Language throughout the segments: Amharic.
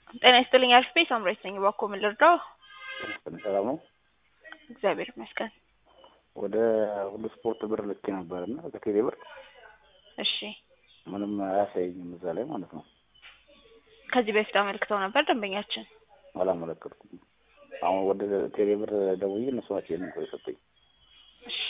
ጤና ይስጥልኝ አሪፍ ቤት ሳምራዊት ነኝ። እባክዎ ምን ልርዳው? ሰላም ነው። እግዚአብሔር ይመስገን። ወደ ሁሉ ስፖርት ብር ልኬ ነበር እና ከቴሌ ብር እሺ ምንም አያሳየኝም እዛ ላይ ማለት ነው። ከዚህ በፊት አመልክተው ነበር ደንበኛችን። አላመለከትኩም። አሁን ወደ ቴሌ ብር ደውዬ እነሱ ናቸው ይሄንን ብር የሰጡኝ። እሺ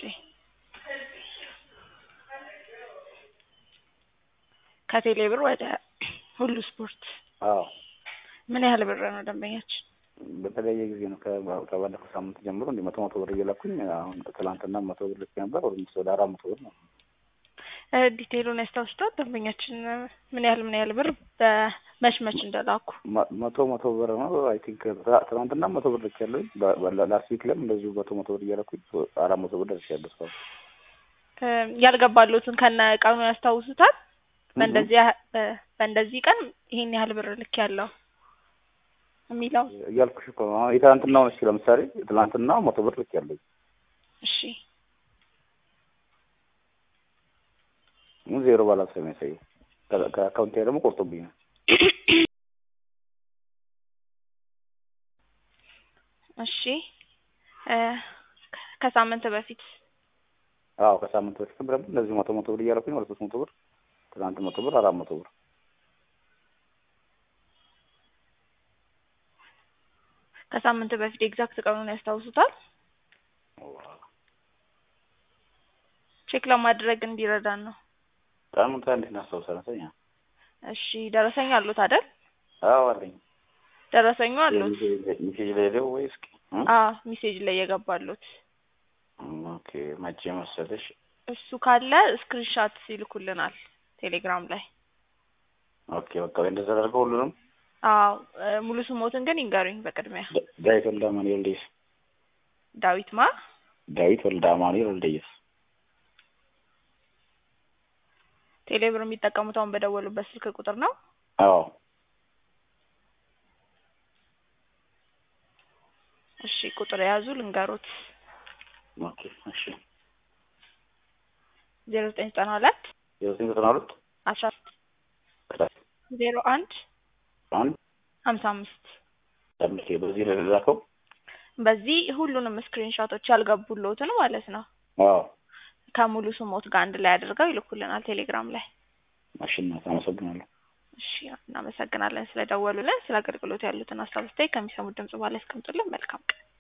ከቴሌ ብር ወደ ሁሉ ስፖርት አዎ ምን ያህል ብር ነው ደንበኛችን? በተለያየ ጊዜ ነው ከባ- ከባለፈው ሳምንት ጀምሮ እንዲህ መቶ መቶ ብር እየላኩኝ አሁን ትላንትና መቶ ብር ልኬ ነበር ወደ ምስ ወደ አራት መቶ ብር ነው። እ ዲቴይሉን ያስታውሱታል? ደንበኛችን ምን ያህል ምን ያህል ብር በመች መች እንደላኩ? መ- መቶ መቶ ብር ነው አይ ቲንክ ትናንትና መቶ ብር ልክ ያለኝ ላስት ዊክ ላይም እንደዚሁ መቶ መቶ ብር እያላኩኝ አራት መቶ ብር ደርሻለሁ እስካሁን። እ ያልገባሉትን ከነ ቀኑ ያስታውሱታል? በእንደዚህ ያህ- በ- በእንደዚህ ቀን ይሄን ያህል ብር ልክ ያለው የሚለው እያልኩሽ እኮ ነው። አሁን የትናንትናው ነች ለምሳሌ ትናንትና መቶ ብር ልክ ያለኝ እሺ ግን ዜሮ ባላንስ ነው የሚያሳየው። ከ- ከአካውንቴ ደግሞ ቆርጦብኛል። እሺ እ ከሳምንት በፊት አዎ ከሳምንት በፊት ደግሞ እንደዚህ መቶ መቶ ብር እያደረኩኝ ወደ ሶስት መቶ ብር ትናንት መቶ ብር አራት መቶ ብር ከሳምንት በፊት ኤግዛክት ቀኑን ያስታውሱታል? ቼክ ለማድረግ እንዲረዳን ነው። ቀኑን ታ እንዴት እናስታውሳለን? ሰኛ እሺ ደረሰኝ አሉት አይደል? አዎ አለኝ። ደረሰኙ አሉት? ሚሴጅ ላይ ሄደው ወይ እስኪ እ? አ ሜሴጅ ላይ የገባሉት ኦኬ መቼ መሰለሽ? እሱ ካለ ስክሪንሻት ይልኩልናል ቴሌግራም ላይ። ኦኬ በቃ ወይ እንደዛ አደርገው ሁሉንም አዎ እ ሙሉ ስሞትን ግን ይንገሩኝ በቅድሚያ። ዳ- ዳዊት ወልደ አማኑኤል ወልደየስ ዳዊት ማ ዳዊት ወልደ አማኑኤል ወልደየስ ቴሌብር የሚጠቀሙት አሁን በደወሉበት ስልክ ቁጥር ነው? አዎ እሺ ቁጥር የያዙ ልንገሩት ኦኬ እሺ ዜሮ ዘጠኝ ዘጠና ሁለት የዘጠኝ ዘጠና ሁለት አስራ ዜሮ አንድ አንድ ሀምሳ አምስት አምስት በዚህ ላይ ላከው በዚህ ሁሉንም ስክሪንሾቶች ያልገቡልዎትን ማለት ነው አዎ ከሙሉ ስሞት ጋር አንድ ላይ አድርገው ይልኩልናል ቴሌግራም ላይ። ማሽናት አመሰግናለሁ። እሺ እናመሰግናለን ስለደወሉልን። ስለ አገልግሎት ያሉትን ሀሳብ አስተያየት ከሚሰሙት ድምጽ በኋላ ያስቀምጡልን። መልካም ቀን።